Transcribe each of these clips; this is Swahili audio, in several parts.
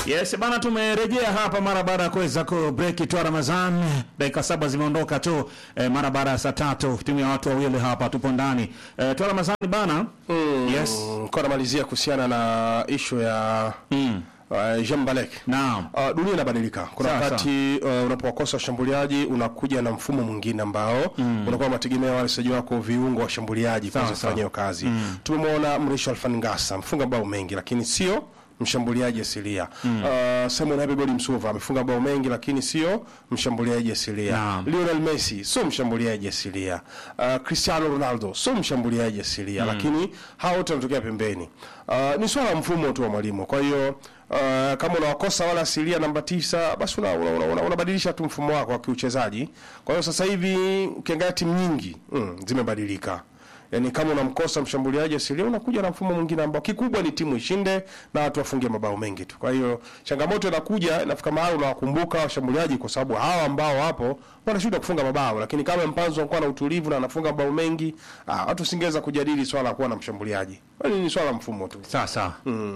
Yes, bana tumerejea hapa mara baada ya kuweza ku break tu Ramadhan. Dakika saba zimeondoka tu eh, mara baada ya saa tatu timu ya watu wawili hapa tupo ndani. Eh, tu Ramadhan bana. Yes. Kwa namalizia kuhusiana na ishu ya Mm. uh, Jean Balek. Naam. Uh, dunia inabadilika. Kuna Sawa, wakati uh, unapowakosa washambuliaji unakuja na mfumo mwingine ambao unakuwa unategemea wale wachezaji wako viungo washambuliaji Sawa, kuweza sawa. kufanya hiyo kazi. Tumemwona Mrisho Alfan Ngasa mfunga bao mengi lakini sio mshambuliaji asilia. Uh, Simon Habibodi Msuva amefunga bao mengi lakini sio mshambuliaji asilia. Naam. Lionel Messi sio mshambuliaji asilia. Uh, Cristiano Ronaldo sio mshambuliaji asilia, lakini hao wote wanatokea pembeni. Uh, ni swala la mfumo tu wa mwalimu. Kwa hiyo uh, kama unawakosa wala asilia namba tisa, basi unabadilisha una, una, unabadilisha tu mfumo wako wa kiuchezaji. Kwa hiyo sasa hivi ukiangalia timu nyingi mm, zimebadilika. Yaani kama unamkosa mshambuliaji asilia unakuja na mfumo mwingine ambao kikubwa ni timu ishinde na watu wafunge mabao mengi tu. Kwa hiyo changamoto inakuja inafika mahali unawakumbuka washambuliaji kwa sababu hawa ambao wapo wanashinda kufunga mabao, lakini kama Mpanzo anakuwa na utulivu na anafunga mabao mengi, ah, watu singeweza kujadili swala la kuwa na mshambuliaji. Yaani ni swala la mfumo tu. Sawa sawa.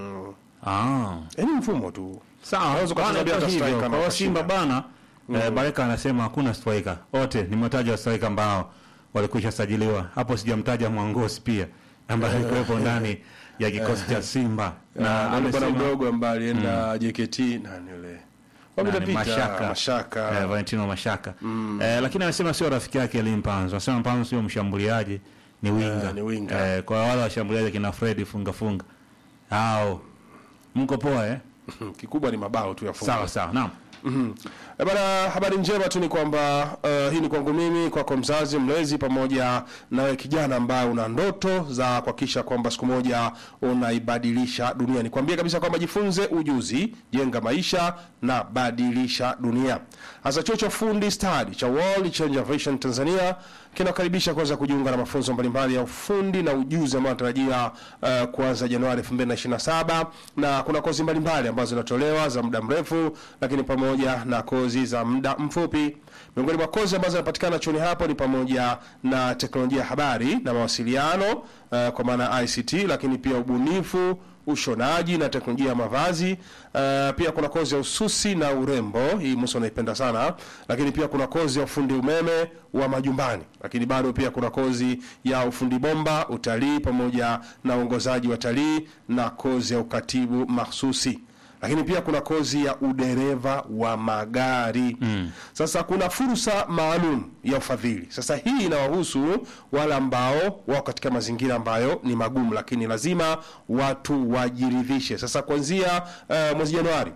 Ah. Yaani mfumo tu. Sawa. Unaweza Bana, ukacheza bila iko hata hivyo. striker na Kwa hiyo ukashinda. Simba bana eh, Baraka anasema hakuna striker. Wote nimetaja wa striker ambao walikwisha sajiliwa. Hapo sijamtaja Mwangosi pia ambaye alikuwepo ndani ya kikosi cha Simba Na na bwana amesema- mdogo ambaye alienda JKT nani yule? Wapita Nani, pita Mashaka. Mashaka. Eh, Valentino Mashaka eh, lakini anasema sio rafiki yake Elie Mpanzo. Anasema Mpanzo sio mshambuliaji, ni winga. Eh, ni winga. Eh, kwa wale washambuliaji kina Fred funga funga. Hao mko poa eh? Kikubwa ni mabao tu ya funga. Sawa sawa. Naam. Mhm. Eh, Bana, habari njema tu ni kwamba uh, hii ni kwangu mimi, kwako mzazi, mlezi, pamoja nawe kijana ambaye una ndoto za kuhakikisha kwamba siku moja unaibadilisha dunia. Nikwambie kabisa kwamba jifunze ujuzi, jenga maisha na badilisha dunia. Hasa chuo cha ufundi stadi cha World Changer Vision Tanzania kinakaribisha kuweza kujiunga na mafunzo mbalimbali ya ufundi na ujuzi ambayo anatarajia uh, kuanza Januari 2027 na kuna kozi mbalimbali ambazo zinatolewa za muda mrefu, lakini pamoja na kozi za muda mfupi. Miongoni mwa kozi ambazo zinapatikana chuoni hapo ni pamoja na teknolojia ya habari na mawasiliano uh, kwa maana ya ICT, lakini pia ubunifu ushonaji na teknolojia ya mavazi. Uh, pia kuna kozi ya ususi na urembo, hii Musa unaipenda sana, lakini pia kuna kozi ya ufundi umeme wa majumbani, lakini bado pia kuna kozi ya ufundi bomba, utalii pamoja na uongozaji wa talii na kozi ya ukatibu mahsusi lakini pia kuna kozi ya udereva wa magari mm. Sasa kuna fursa maalum ya ufadhili. Sasa hii inawahusu wale ambao wako katika mazingira ambayo ni magumu, lakini lazima watu wajiridhishe. Sasa kuanzia uh, mwezi Januari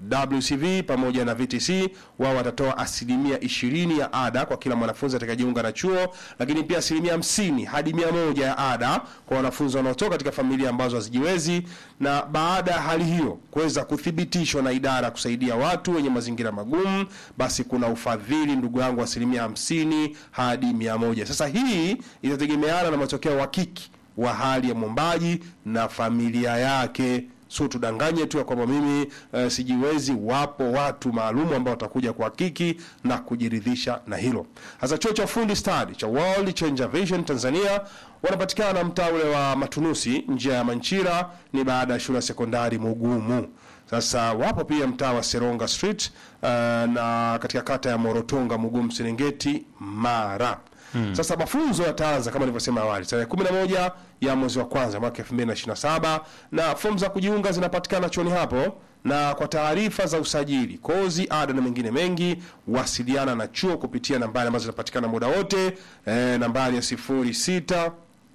WCV pamoja na VTC wao watatoa asilimia ishirini ya ada kwa kila mwanafunzi atakayejiunga na chuo, lakini pia asilimia hamsini hadi mia moja ya ada kwa wanafunzi wanaotoka katika familia ambazo hazijiwezi, na baada ya hali hiyo kuweza kuthibitishwa na idara ya kusaidia watu wenye mazingira magumu, basi kuna ufadhili ndugu yangu, asilimia hamsini hadi mia moja. Sasa hii itategemeana na matokeo ya uhakiki wa hali ya mwombaji na familia yake so tudanganye tu ya kwamba mimi uh, sijiwezi. Wapo watu maalumu ambao watakuja kuhakiki na kujiridhisha na hilo. Hasa chuo cha ufundi stadi cha World Changer Vision Tanzania wanapatikana mtaa ule wa Matunusi, njia ya Manchira, ni baada ya shule ya sekondari Mugumu. Sasa wapo pia mtaa wa Seronga Street uh, na katika kata ya Morotonga, Mugumu, Serengeti, Mara. Sasa mafunzo yataanza kama nilivyosema awali tarehe 11 ya mwezi wa kwanza mwaka 2027 na fomu za kujiunga zinapatikana chuoni hapo. Na kwa taarifa za usajili, kozi, ada na mengine mengi, wasiliana na chuo kupitia nambari ambazo zinapatikana muda wote, eh, nambari ya 06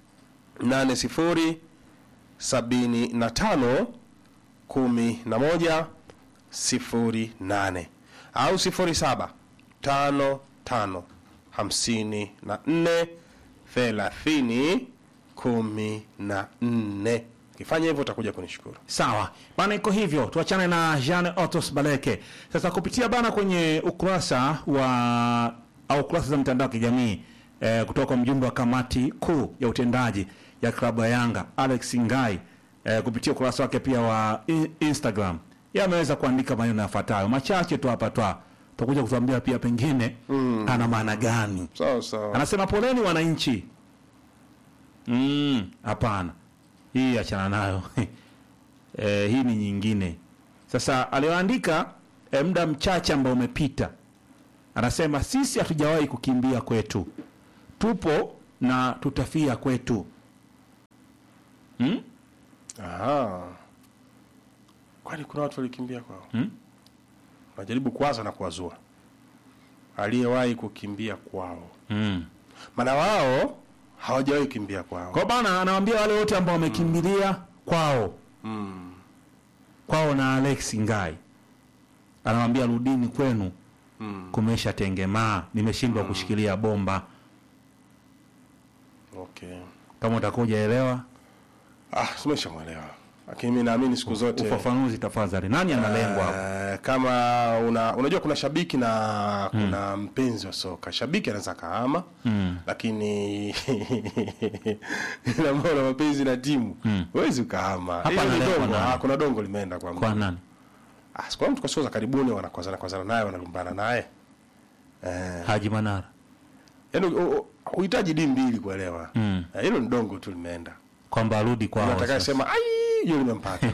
80 75 11 08 au 07 55 hamsini na nne thelathini kumi na nne. Ukifanya hivyo utakuja kunishukuru. Sawa bana, iko hivyo. Tuachane na Jean Otos Baleke sasa, kupitia bana kwenye ukurasa wa au ukurasa za mitandao ya kijamii eh, kutoka kwa mjumbe wa kamati kuu ya utendaji ya klabu ya Yanga Alex Ngai eh, kupitia ukurasa wake pia wa in Instagram yeye ameweza kuandika maneno yafuatayo machache tu hapa twa tutakuja kutuambia pia pengine ana maana gani. Sawa sawa. Anasema poleni wananchi. Mm, hapana. Hii achana nayo. eh, hii ni nyingine. Sasa aliyoandika eh, muda mchache ambao umepita, anasema sisi hatujawahi kukimbia kwetu, tupo na tutafia kwetu. Hmm? Aha. Kwani kuna watu walikimbia kwao? Hmm? Najaribu kuwaza na kuwazua aliyewahi kukimbia kwao, Mm. maana wao hawajawahi kukimbia kwao. Kwa bana anawaambia wale wote ambao wamekimbilia kwao Mm. kwao na Alex Ngai, anawaambia rudini kwenu, Mm. kumesha tengemaa, nimeshindwa kushikilia bomba. Okay. Kama utakuja elewa Ah, tumeshamwelewa, lakini mi naamini siku zote ufafanuzi tafadhali, nani analengwa hapo? Eh, kama una, unajua kuna shabiki na kuna mpenzi wa soka. Shabiki anaweza kahama Mm. lakini ina maana mapenzi na timu huwezi ukahama. Hapa Hilo ni analengwa dongo. nani? Ah, kuna dongo limeenda kwa Kwa mtu. nani? Ah, siku mtu kwa siku za karibuni wanakwazana kwazana naye wanalumbana naye. Eh, Haji Manara. yaani u- u- huhitaji dini mbili kuelewa. Mm. Eh, Hilo ni dongo tu limeenda. Kwamba arudi kwao. Nataka sasa. sema ai hiyo limempata.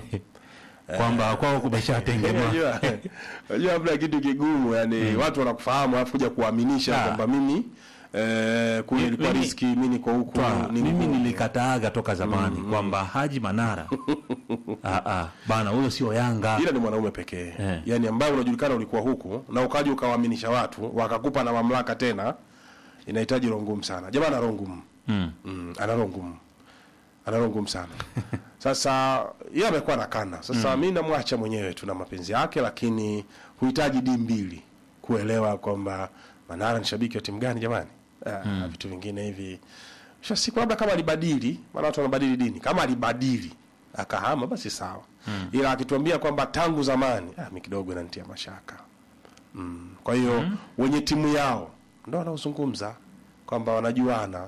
Kwamba kwao kumeshatengemaa. Unajua, unajua labda kitu kigumu yani watu wanakufahamu alafu kuja kuaminisha Ah. kwamba mimi eh, kule ilikuwa Mimi- riski mimi niko huku Twa, ni mimi huku. nilikataaga toka zamani kwamba Haji Manara ah, ah, bana huyo sio Yanga. ila ni mwanaume pekee Eh. yani ambaye unajulikana ulikuwa huku na ukaja ukawaaminisha watu wakakupa na mamlaka tena inahitaji roho ngumu sana jamaa ana roho ngumu Mm. mm, ana roho ngumu ana roho ngumu sana sasa yeye amekuwa nakana sasa mi namwacha mwenyewe tuna mapenzi yake lakini huhitaji dii mbili kuelewa kwamba manara ni shabiki wa timu gani jamani ah, vitu vingine hivi sha siku labda kama alibadili maana watu wanabadili dini kama alibadili akahama basi sawa ila akituambia kwamba tangu zamani ah, mi kidogo inanitia mashaka mm. kwa hiyo wenye timu yao ndo wanaozungumza kwamba wanajuana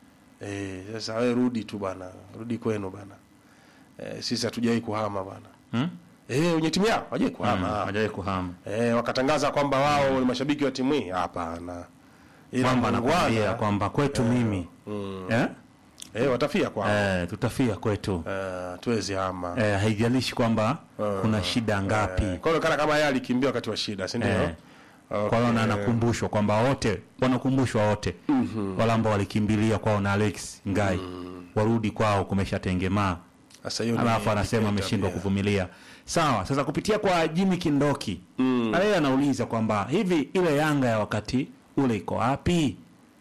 Eh, sasa wewe rudi tu bana, rudi kwenu bana. Eh, sisi hatujawahi kuhama bana. Hmm? Eh, wenye timu yao hawajawahi kuhama. Hajawahi kuhama. Eh, wakatangaza kwamba wao ni mashabiki wa timu hii. Hapana. Ila Kwamba anakwambia muungwana, kwamba kwetu mimi eh? eh, watafia kwao. Eh, Eh, tutafia kwetu tuwezi hama. eh, haijalishi kwamba kuna shida ngapi Eh, kwa hiyo kana kama yeye alikimbia wakati wa shida, si ndio? Eh. Okay. kwa hiyo na anakumbushwa kwamba wote wanakumbushwa wote wale ambao walikimbilia kwao na Alex Ngai warudi kwao kumeshatengemaa Sasa hiyo ni alafu anasema dictator ameshindwa pia. kuvumilia sawa sasa kupitia kwa Jimmy Kindoki mm. yeye anauliza kwamba hivi ile Yanga ya wakati ule iko wapi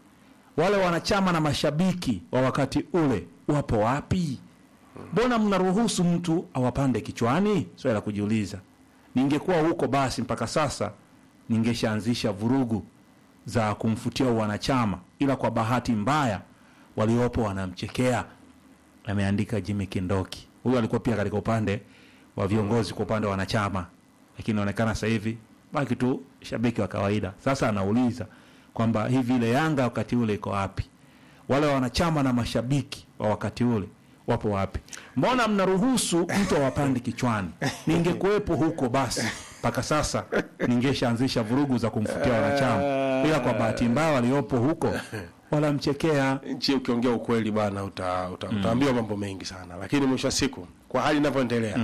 wale wanachama na mashabiki wa wakati ule wapo wapi mbona mnaruhusu mtu awapande kichwani swali la kujiuliza ningekuwa huko basi mpaka sasa ningeshaanzisha vurugu za kumfutia wanachama ila kwa bahati mbaya waliopo wanamchekea ameandika Jimmy Kindoki. Huyu alikuwa pia katika upande wa viongozi kwa upande wa wanachama, lakini inaonekana sasa hivi baki tu shabiki wa kawaida. Sasa anauliza kwamba hivi ile Yanga wakati ule iko wapi? Wale wanachama na mashabiki wa wakati ule wapo wapi? Mbona mnaruhusu mtu awapande kichwani? Ningekuwepo huko basi mpaka sasa ningeshaanzisha vurugu za kumfutia wanachama, ila kwa bahati mbaya waliopo huko wanamchekea. nchi ukiongea ukweli bana uta, uta, utaambiwa mambo mengi sana lakini mwisho wa siku kwa hali inavyoendelea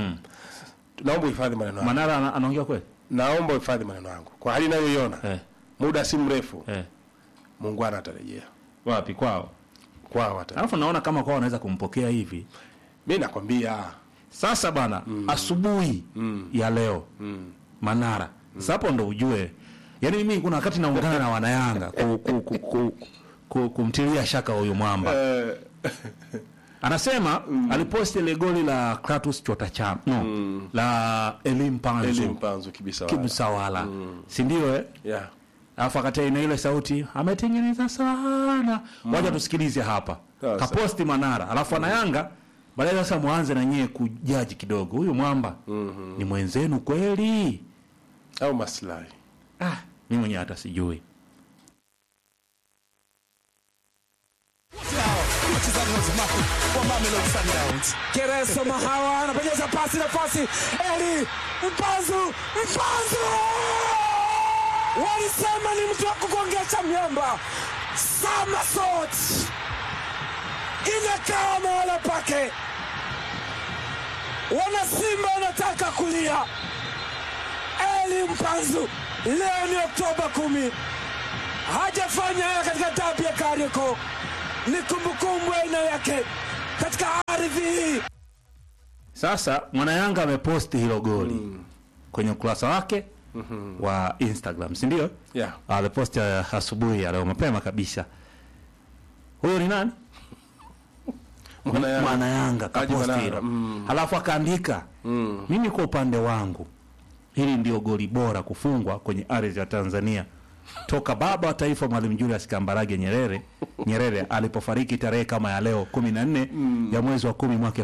naomba uhifadhi maneno yangu Manara ana- anaongea kweli naomba uhifadhi maneno yangu kwa hali inayoiona eh, muda si mrefu eh. muungwana atarejea wapi kwao kwao ata alafu naona kama kwao wanaweza kumpokea hivi mi nakwambia sasa bana asubuhi ya leo manara sasa hapo ndo ujue yaani mimi kuna wakati naungana na wanayanga ku, ku, ku, ku, ku, kumtilia shaka huyu mwamba eh, anasema aliposti ile goli la Kratos Chota Cham no la Elim Eli Panzu Mpanzu kibisa wala. Kibusawala si ndio eh yeah. alafu akati ina ile sauti ametengeneza sana waja tusikilize hapa Sawa, kaposti manara alafu anayanga baadaye sasa mwanze na nyie kujaji kidogo huyu mwamba ni mwenzenu kweli au maslahi ah, mi mwenyewe hata sijui wachezaji wazimaku wa Mamelodi Sundowns. Kereso Mahawa anapenyeza pasi nafasi, Eli Mpanzu, Mpanzu walisema ni mtu wa kugongesha miamba. Samasot inakaa mahala pake, wana Simba wanataka kulia, Eli Mpanzu. Leo ni Oktoba kumi, hajafanya haya katika dabi ya Kariakoo. Ni kumbukumbu aina yake katika ardhi hii. Sasa mwanayanga ameposti hilo goli kwenye ukurasa wake wa Instagram, si ndio? Yeah. Ameposti uh, asubuhi ya leo mapema kabisa. Huyo ni nani? Mwanayanga. Mwanayanga Haji kaposti Manara, hilo. mm. Halafu akaandika mimi kwa upande wangu hili ndio goli bora kufungwa kwenye ardhi ya Tanzania toka baba wa taifa Mwalimu Julius Kambarage Nyerere Nyerere alipofariki tarehe kama ya leo 14 ya mwezi wa kumi mwaka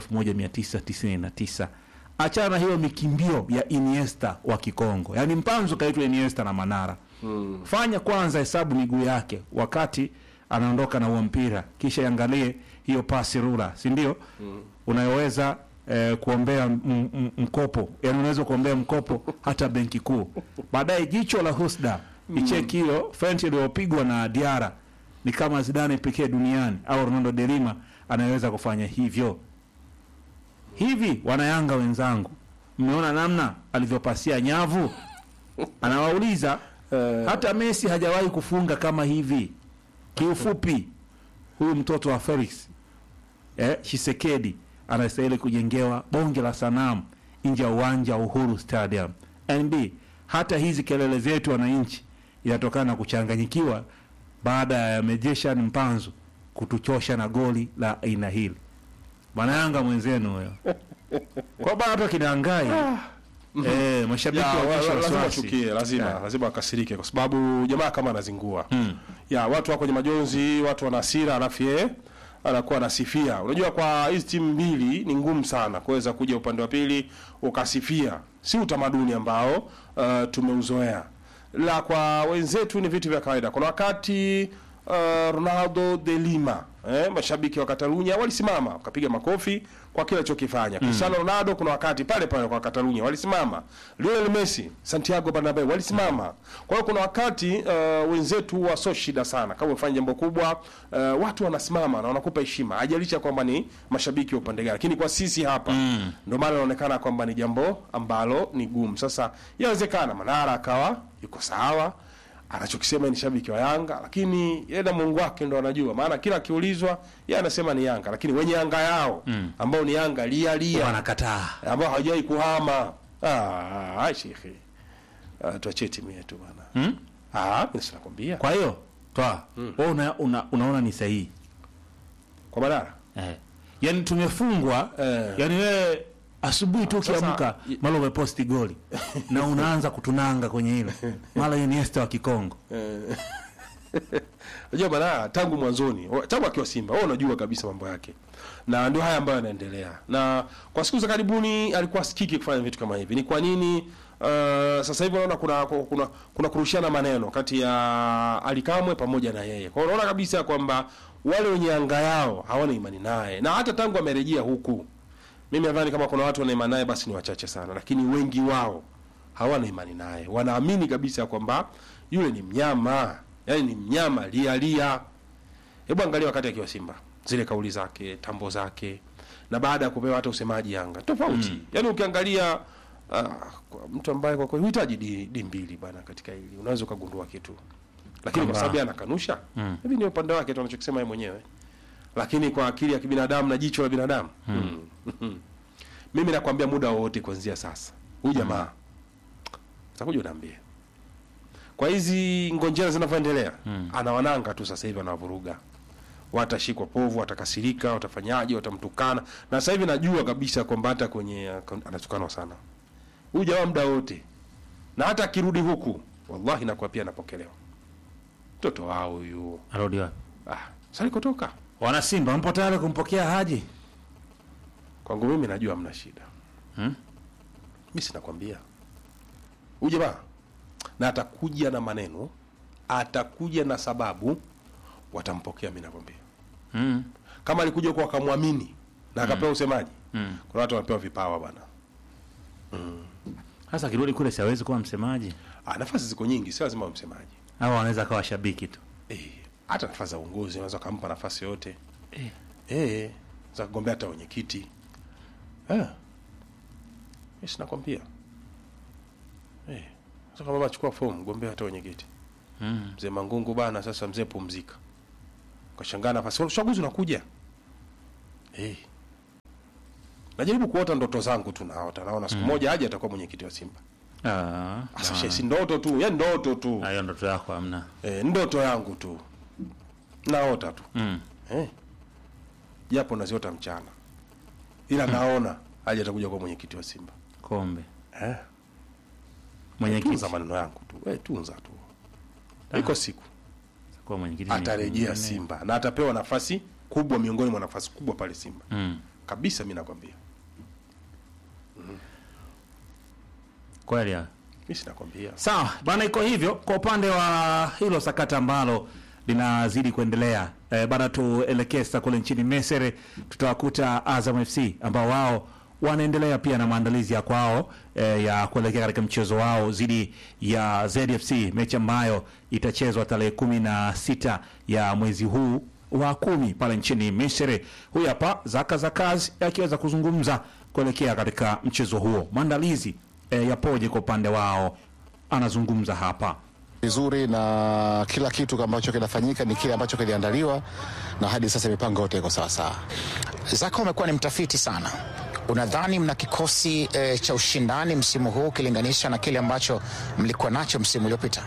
1999. Achana na hiyo mikimbio ya Iniesta wa Kikongo, yaani Mpanzu kaitwa Iniesta na Manara. Fanya kwanza hesabu miguu yake wakati anaondoka na huo mpira, kisha iangalie hiyo pasi rula, si ndio? Unayoweza eh, kuombea m- m- mkopo, yaani unaweza kuombea mkopo hata benki kuu. Baadaye jicho la husda icheki hiyo fenti iliyopigwa na Diara ni kama Zidane pekee duniani au Ronaldo de Lima anayeweza kufanya hivyo. Hivi wanayanga wenzangu, mmeona namna alivyopasia nyavu? Anawauliza, hata Messi hajawahi kufunga kama hivi. Kiufupi, huyu mtoto wa Felix eh, Shisekedi anastahili kujengewa bonge la sanamu nje ya uwanja wa Uhuru Stadium. NB, hata hizi kelele zetu wananchi inatokana na kuchanganyikiwa baada ya Mejeshan Mpanzu kutuchosha na goli la aina hili. Bwana Yanga mwenzenu huyo kwa bado hata kinaangai eh, mashabiki Ya, wa- waonyesha wa- lazima wasiwasi. wachukie, lazima Yeah. lazima wakasirike, kwa sababu jamaa kama anazingua ya watu wako kwenye majonzi, watu wana hasira, alafu yeye anakuwa anasifia. Unajua, kwa hizi timu mbili ni ngumu sana kuweza kuja upande wa pili ukasifia, si utamaduni ambao uh, tumeuzoea. La kwa wenzetu ni vitu vya kawaida. Kuna wakati uh, Ronaldo de Lima eh, mashabiki wa Catalunya walisimama wakapiga makofi kwa kile alichokifanya. Cristiano Ronaldo kuna wakati pale pale kwa Catalunya walisimama. Lionel Messi, Santiago Bernabeu walisimama. Kwa hiyo kuna wakati uh, wenzetu wa so shida sana kama umefanya jambo kubwa uh, watu wanasimama na wanakupa heshima. Hajalisha kwamba ni mashabiki wa upande gani. Lakini kwa sisi hapa ndio maana inaonekana kwamba ni jambo ambalo ni gumu. Sasa inawezekana Manara akawa yuko sawa anachokisema ni shabiki wa Yanga, lakini yeye na Mungu wake ndo anajua, maana kila akiulizwa yeye anasema ni Yanga, lakini wenye Yanga yao ambao ni Yanga lia lia wanakataa ambao hawajai kuhama. Ah, ah, shekhe, ah, tuachie timu yetu bwana. Hmm? Ah, mimi sinakwambia kwa, Kwa hiyo toa wewe una, una, unaona ni sahihi kwa Manara eh. Yaani tumefungwa Eh. yaani wewe asubuhi tu Sasa, ukiamka i- mara umeposti goli na unaanza kutunanga kwenye hilo mara Iniesta wa Kikongo Unajua Manara tangu mwanzoni, wa- tangu akiwa Simba, wewe unajua kabisa mambo yake, na ndio haya ambayo yanaendelea. Na kwa siku za karibuni alikuwa sikiki kufanya vitu kama hivi. Ni kwa nini? Uh, sasa hivi unaona kuna kuna kuna kurushiana maneno kati ya Alikamwe pamoja na yeye. Kwa hiyo unaona kabisa kwamba wale wenye anga yao hawana imani naye, na hata tangu amerejea huku, mimi nadhani kama kuna watu wana imani naye basi ni wachache sana, lakini wengi wao hawana imani naye, wanaamini kabisa kwamba yule ni mnyama, yaani ni mnyama lia lia. Hebu angalia wakati akiwa Simba, zile kauli zake, tambo zake, na baada ya kupewa hata usemaji Yanga tofauti. Mm. Yaani ukiangalia uh, kwa mtu ambaye kwa kweli huhitaji di, di mbili bana katika hili, unaweza ukagundua kitu, lakini kwa Kwamba- sababu yeye anakanusha mm. hivi ni upande wake tu anachokisema yeye mwenyewe, lakini kwa akili ya kibinadamu na jicho la binadamu mm. mimi nakwambia muda wowote kuanzia sasa huyu jamaa utakuja unaambia kwa hizi ngonjera zinavyoendelea anawananga tu sasa hivi anawavuruga watashikwa povu watakasirika watafanyaje watamtukana na sasa hivi najua kabisa kwamba hata kwenye uh, anatukanwa sana huyu jamaa muda wote na hata akirudi huku wallahi nakuwa pia anapokelewa mtoto wao huyu arudi wapi ah, salikotoka wana Simba mpo tayari kumpokea Haji kwangu mimi najua hamna shida Hmm? mi sinakwambia huyu jamaa na atakuja na maneno atakuja na sababu watampokea mi nakwambia mm. kama alikuja kwa akamwamini na akapewa usemaji Mm. kuna watu wanapewa vipawa bwana Sasa akirudi kule si hawezi kuwa msemaji ah, nafasi ziko nyingi sio lazima msemaji au anaweza akawa shabiki tu eh, hata nafasi za uongozi unaweza ukampa nafasi yote Eh. eh, za kugombea hata wenyekiti eh. mi sinakwambia eh. Sasa kama baba chukua fomu gombea hata wenyekiti. Mm. Mzee Mangungu bana, sasa mzee pumzika. Kashangaa nafasi uchaguzi unakuja. Eh. Najaribu kuota ndoto zangu tu naota. Naona siku moja aje atakuwa mwenyekiti wa Simba. Ah, Sasa she, si ndoto tu, ya ndoto tu. hiyo ndoto yako hamna. Eh, ndoto yangu tu. Naota tu. Mm. Eh. Japo naziota mchana. Ila naona aje atakuja kuwa mwenyekiti wa Simba. Kombe. Eh. Mwenyekiti Tunza maneno yangu tu. Eh, tunza tu. Iko siku kwa mwenyekiti ni- atarejea ni- Simba na atapewa nafasi kubwa miongoni mwa nafasi kubwa pale Simba Mm. kabisa, mi nakwambia, Kweli. ah. mi sinakwambia. Sawa bana, iko hivyo kwa upande wa hilo sakata ambalo linazidi kuendelea. E, bana, tuelekee sasa kule nchini Misri, tutawakuta Azam FC ambao wao wanaendelea pia na maandalizi ya kwao e, ya kuelekea katika mchezo wao dhidi ya ZFC, mechi ambayo itachezwa tarehe kumi na sita ya mwezi huu wa kumi pale nchini Misri. Huyu hapa Zaka Zakazi akiweza kuzungumza kuelekea katika mchezo huo, maandalizi e, yapoje kwa upande wao, anazungumza hapa. vizuri na kila kitu ambacho kinafanyika ni kile ambacho kiliandaliwa na hadi sasa mipango yote iko sawasawa. Zaka umekuwa ni mtafiti sana. Unadhani mna kikosi e, cha ushindani msimu huu ukilinganisha na kile ambacho mlikuwa nacho msimu uliopita?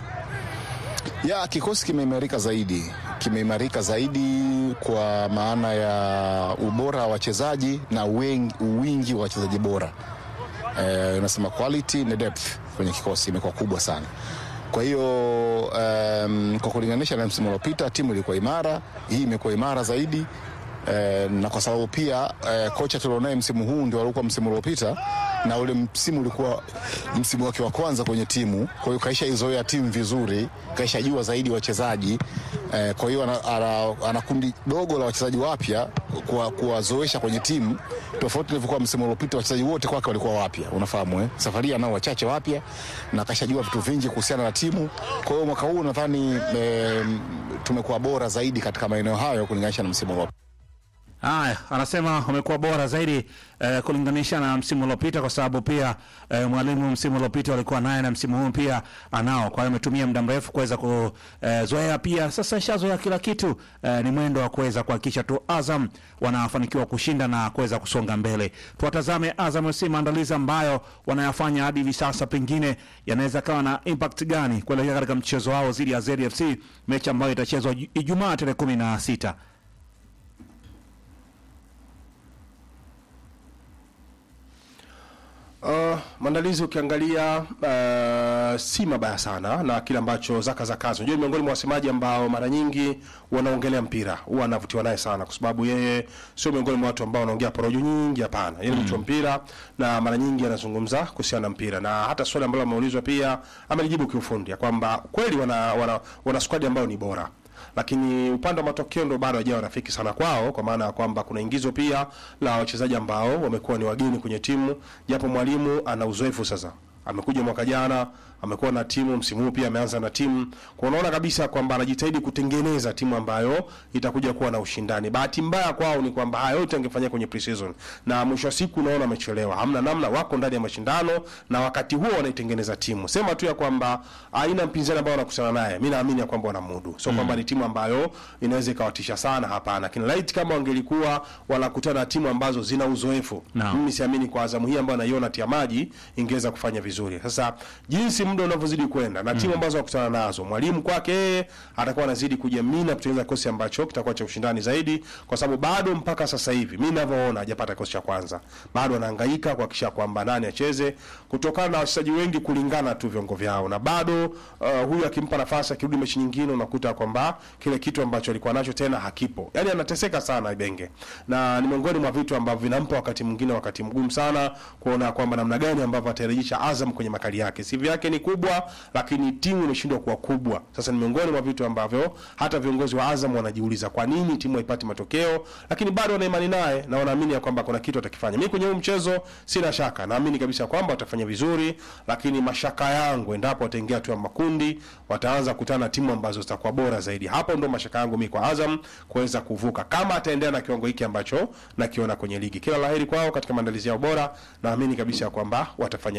Ya kikosi kimeimarika zaidi, kimeimarika zaidi kwa maana ya ubora wa wachezaji na wengi, wingi wa wachezaji bora. Eh, unasema quality na depth kwenye kikosi imekuwa kubwa sana. Kwa hiyo um, kwa kulinganisha na msimu uliopita timu ilikuwa imara, hii imekuwa imara zaidi. Eh, na kwa sababu pia eh, kocha tulionaye msimu huu ndio alikuwa msimu uliopita na ule msimu ulikuwa msimu wake wa kwanza kwenye timu, kwa hiyo kaisha izoea timu vizuri, kaisha jua zaidi wachezaji eh, kwa hiyo ana, ana, ana kundi dogo la wachezaji wapya kuwa- kuwazoesha kwenye timu tofauti ilivyokuwa msimu uliopita. Wachezaji wote kwake walikuwa wapya, unafahamu eh? Safari hii anao wachache wapya na kashajua vitu vingi kuhusiana na timu. Kwa hiyo mwaka huu nadhani eh, tumekuwa bora zaidi katika maeneo hayo kulinganisha na msimu uliopita. Haya, anasema wamekuwa bora zaidi eh, kulinganisha na msimu uliopita, kwa sababu pia eh, mwalimu msimu uliopita walikuwa naye na msimu huu pia anao. Kwa hiyo ametumia muda mrefu kuweza kuzoea, pia sasa ishazoea kila kitu. Eh, ni mwendo wa kuweza kuhakikisha tu Azam wanafanikiwa kushinda na kuweza kusonga mbele. Tuwatazame Azam FC maandalizi ambayo wanayafanya hadi hivi sasa, pengine yanaweza kawa na impact gani kuelekea katika mchezo wao dhidi ya ZFC, mechi ambayo itachezwa Ijumaa tarehe kumi na sita. Uh, maandalizi ukiangalia uh, si mabaya sana na kile ambacho Zaka Zakazi, unajua ni miongoni mwa wasemaji ambao mara nyingi wanaongelea mpira, huwa anavutiwa naye sana, kwa sababu yeye sio miongoni mwa watu ambao wanaongea porojo nyingi. Hapana, yeye ni mtu wa mpira na mara nyingi anazungumza kuhusiana na mpira, na hata swali ambalo ameulizwa pia amelijibu kiufundi ya kwamba kweli wana, wana, wana squad ambayo ni bora lakini upande wa matokeo ndo bado hajawa rafiki sana kwao, kwa maana ya kwamba kuna ingizo pia la wachezaji ambao wamekuwa ni wageni kwenye timu, japo mwalimu ana uzoefu sasa amekuja mwaka jana amekuwa na timu msimu huu pia ameanza na timu kwa unaona kabisa kwamba anajitahidi kutengeneza timu ambayo itakuja kuwa na ushindani. Bahati mbaya kwao ni kwamba haya yote angefanyia kwenye preseason, na mwisho wa siku unaona amechelewa, hamna namna, wako ndani ya mashindano na wakati huo wanaitengeneza timu. Sema tu ya kwamba aina mpinzani ambao wanakutana naye, mimi naamini ya kwamba wanamudu, sio kwamba ni timu ambayo inaweza ikawatisha sana, hapana. Lakini light kama wangelikuwa wanakutana na timu ambazo zina uzoefu, Naam. mimi siamini kwa Azamu hii ambayo naiona tia maji ingeweza kufanya vizuri. Sasa jinsi muda unavyozidi kwenda na timu ambazo wakutana nazo, mwalimu kwake yeye atakuwa anazidi kujiamini na kutengeneza kikosi ambacho kitakuwa cha ushindani zaidi, kwa sababu bado mpaka sasa hivi mimi ninavyoona hajapata kikosi cha kwanza, bado anahangaika kuhakikisha kwamba nani acheze kutokana na wachezaji wengi kulingana tu viungo vyao, na bado uh, huyu akimpa nafasi akirudi mechi nyingine unakuta kwamba kile kitu ambacho alikuwa nacho tena hakipo, yani anateseka sana Ibenge, na ni miongoni mwa vitu ambavyo vinampa wakati mwingine wakati mgumu sana kuona kwamba namna gani ambavyo atarejesha Azam kwenye makali yake. CV yake ni kubwa, lakini timu imeshindwa kuwa kubwa. Sasa ni miongoni mwa vitu ambavyo hata viongozi wa Azam wanajiuliza kwa nini timu haipati matokeo, lakini bado wana imani naye na wanaamini ya kwamba kuna kitu atakifanya. Mimi kwenye huu mchezo sina shaka, naamini kabisa kwamba watafanya vizuri, lakini mashaka yangu endapo wataingia hatua ya makundi, wataanza kukutana na timu ambazo zitakuwa bora zaidi. Hapo ndo mashaka yangu mimi kwa Azam kuweza kuvuka, kama ataendelea na kiwango hiki ambacho nakiona kwenye ligi. Kila laheri kwao katika maandalizi yao bora, naamini kabisa ya kwamba watafanya vizuri. Sina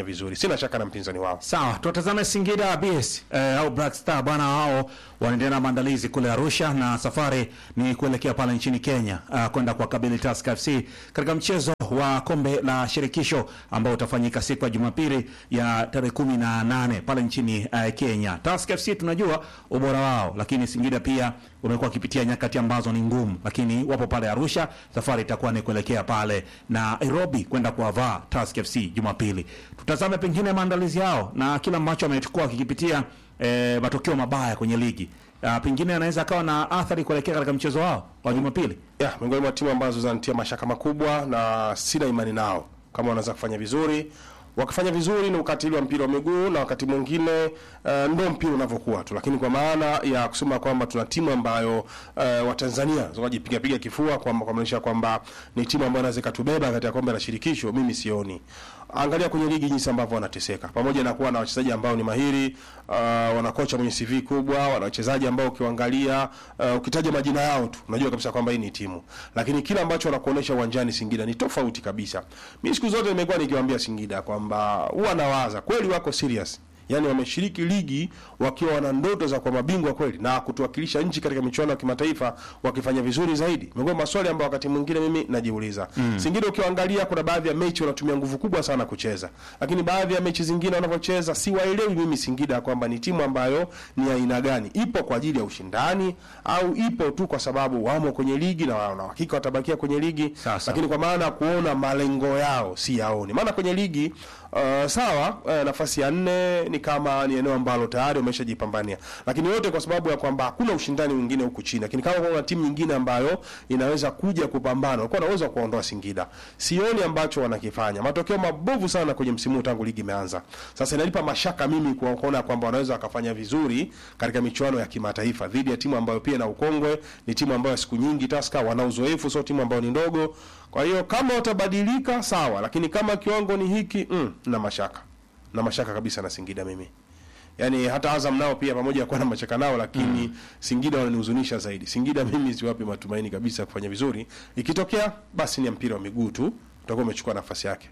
sina shaka na mpinzani wao. Sawa, tuwatazame Singida BS eh, au Black Star bwana, wao wanaendelea na maandalizi kule Arusha na safari ni kuelekea pale nchini Kenya uh, kwenda kuwakabili Tusker FC katika mchezo wa kombe la shirikisho ambao utafanyika siku ya Jumapili ya tarehe kumi na nane pale nchini uh, Kenya. Tusker FC tunajua ubora wao, lakini Singida pia wamekuwa wakipitia nyakati ambazo ni ngumu, lakini wapo pale Arusha. Safari itakuwa ni kuelekea pale na Nairobi kwenda kuwavaa Tusker FC Jumapili. Tutazame pengine maandalizi yao na kila ambacho amechukua kikipitia eh, matokeo mabaya kwenye ligi uh, pengine anaweza akawa na athari kuelekea katika mchezo wao wa Jumapili. ya miongoni mwa timu ambazo zinatia mashaka makubwa na sina imani nao kama wanaweza kufanya vizuri wakifanya vizuri ni ukatili wa mpira wa miguu na wakati mwingine uh, ndo mpira unavyokuwa tu lakini kwa maana ya kusema kwamba tuna timu ambayo uh, watanzania wanajipiga piga kifua kwamba kumaanisha kwamba ni timu ambayo inaweza ikatubeba katika kombe la shirikisho mimi sioni angalia kwenye ligi jinsi ambavyo wanateseka pamoja na kuwa na wachezaji ambao ni mahiri uh, wana kocha mwenye CV kubwa wana wachezaji ambao ukiwaangalia uh, ukitaja majina yao tu unajua kabisa kwamba hii ni timu lakini kile ambacho wanakuonesha uwanjani Singida ni tofauti kabisa mimi siku zote nimekuwa nikiwaambia Singida kwamba huwa nawaza kweli wako serious yaani wameshiriki ligi wakiwa wana ndoto za kuwa mabingwa kweli na kutuwakilisha nchi katika michuano ya kimataifa wakifanya vizuri zaidi. Miongoni mwa maswali ambayo wakati mwingine mimi najiuliza. Mm. Singida ukiangalia kuna baadhi ya mechi wanatumia nguvu kubwa sana kucheza. Lakini baadhi ya mechi zingine wanavyocheza si waelewi mimi Singida kwamba ni timu ambayo ni aina gani. Ipo kwa ajili ya ushindani au ipo tu kwa sababu wamo kwenye ligi na wana hakika watabakia kwenye ligi. Sasa. Lakini kwa maana ya kuona malengo yao si yaoni. Maana kwenye ligi uh, sawa uh, nafasi ya nne ni kama ni eneo ambalo tayari wameshajipambania, lakini yote kwa sababu ya kwamba hakuna ushindani mwingine huku chini. Lakini kama kuna timu nyingine ambayo inaweza kuja kupambana, walikuwa wanaweza kuondoa Singida. Sioni ambacho wanakifanya, matokeo mabovu sana kwenye msimu huu tangu ligi imeanza. Sasa inanipa mashaka mimi kwa- kuona kwamba wanaweza wakafanya vizuri katika michuano ya kimataifa dhidi ya timu ambayo pia na ukongwe, ni timu ambayo siku nyingi Tusker wana uzoefu, sio timu ambayo ni ndogo. Kwa hiyo kama watabadilika sawa, lakini kama kiwango ni hiki mm, na mashaka na mashaka kabisa na Singida mimi. Yaani hata Azam nao pia pamoja na kuwa na mashaka nao lakini mm. Singida wananihuzunisha zaidi. Singida mimi siwapi matumaini kabisa kufanya vizuri. Ikitokea basi ni ya mpira wa miguu tu utakuwa umechukua nafasi yake.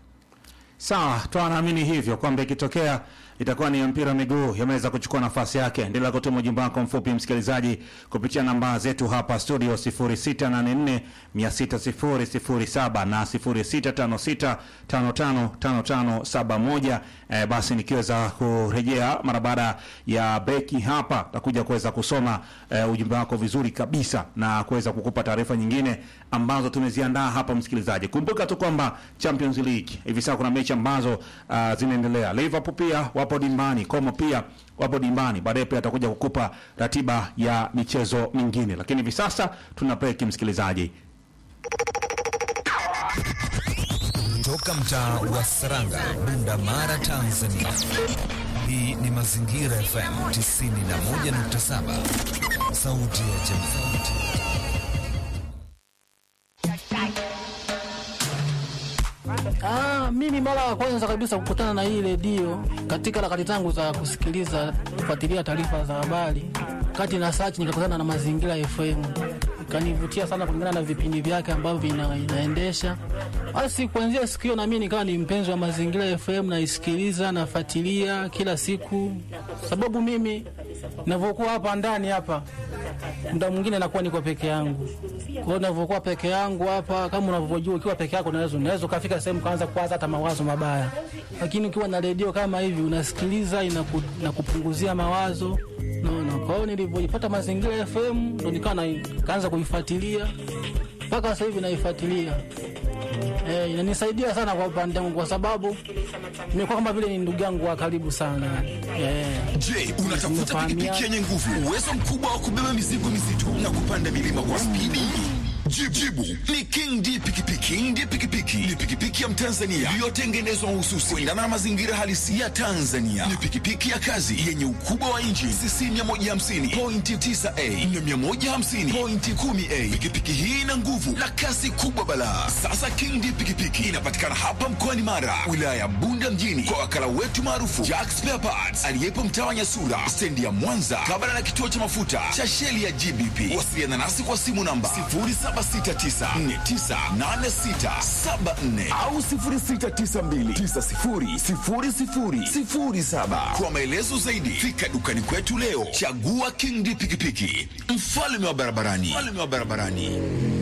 Sawa, tunaamini hivyo kwamba ikitokea itakuwa ni ya mpira wa miguu yameweza kuchukua nafasi yake. Endelea kutuma ujumbe wako mfupi msikilizaji, kupitia namba zetu hapa studio 0684 6007 na 0656555571. Eh, basi nikiweza kurejea mara baada ya breki hapa, takuja kuweza kusoma eh, ujumbe wako vizuri kabisa na kuweza kukupa taarifa nyingine ambazo tumeziandaa hapa msikilizaji. Kumbuka tu kwamba Champions League hivi sasa kuna mechi ambazo uh, zinaendelea. Liverpool pia wapo dimbani, Como pia wapo dimbani. Baadaye pia atakuja kukupa ratiba ya michezo mingine, lakini hivi sasa tuna break msikilizaji. Toka mtaa wa Saranga, Bunda Mara, Tanzania. Hii ni Mazingira FM 91.7, sauti ya jamii. Ah, mimi mara ya kwanza kabisa kukutana na hii redio katika harakati zangu za kusikiliza kufuatilia taarifa za habari, kati na search nikakutana na Mazingira FM, ikanivutia sana kulingana na vipindi vyake ambavyo vina, inaendesha. Basi kuanzia siku hiyo na mimi nikawa ni mpenzi wa Mazingira FM, naisikiliza nafuatilia kila siku, sababu mimi ninavyokuwa hapa ndani hapa muda mwingine nakuwa niko peke yangu. Kwa hiyo ninavyokuwa peke yangu hapa, kama unavyojua, ukiwa peke yako unaweza unaweza ukafika sehemu kaanza kuwaza hata mawazo mabaya, lakini ukiwa na redio kama hivi unasikiliza, inaku, inakupunguzia mawazo naona. Kwa hiyo nilivyoipata Mazingira FM ndo nikawa na- kaanza kuifuatilia mpaka sasa hivi naifuatilia. Eh, inanisaidia sana kwa upande wangu kwa sababu nimekuwa kama vile ni ndugu yangu wa karibu sana. Eh, Je, unatafuta Tumefahamia- pikipiki yenye nguvu, uwezo mkubwa wa kubeba mizigo mizito na kupanda milima kwa spidi? Jibu, jibu ni King D pikipiki. King D pikipiki ni pikipiki ya Mtanzania iliyotengenezwa mahususi kuendana na mazingira halisi ya Tanzania. Ni pikipiki ya kazi yenye ukubwa wa inchi cc 150 pointi 9a na 150 pointi 10a. Pikipiki hii ina nguvu na kasi kubwa balaa. Sasa King D pikipiki inapatikana hapa mkoani Mara, wilaya ya Bunda mjini, kwa wakala wetu maarufu Jack Spare Parts aliyepo mtaa wa Nyasura, stendi ya Mwanza, kabla na kituo cha mafuta cha sheli ya GBP. Wasiliana nasi kwa simu namba 07 0769498674 au 0692900007. Kwa maelezo zaidi fika dukani kwetu leo. Chagua King D pikipiki, mfalme wa barabarani, mfalme wa barabarani.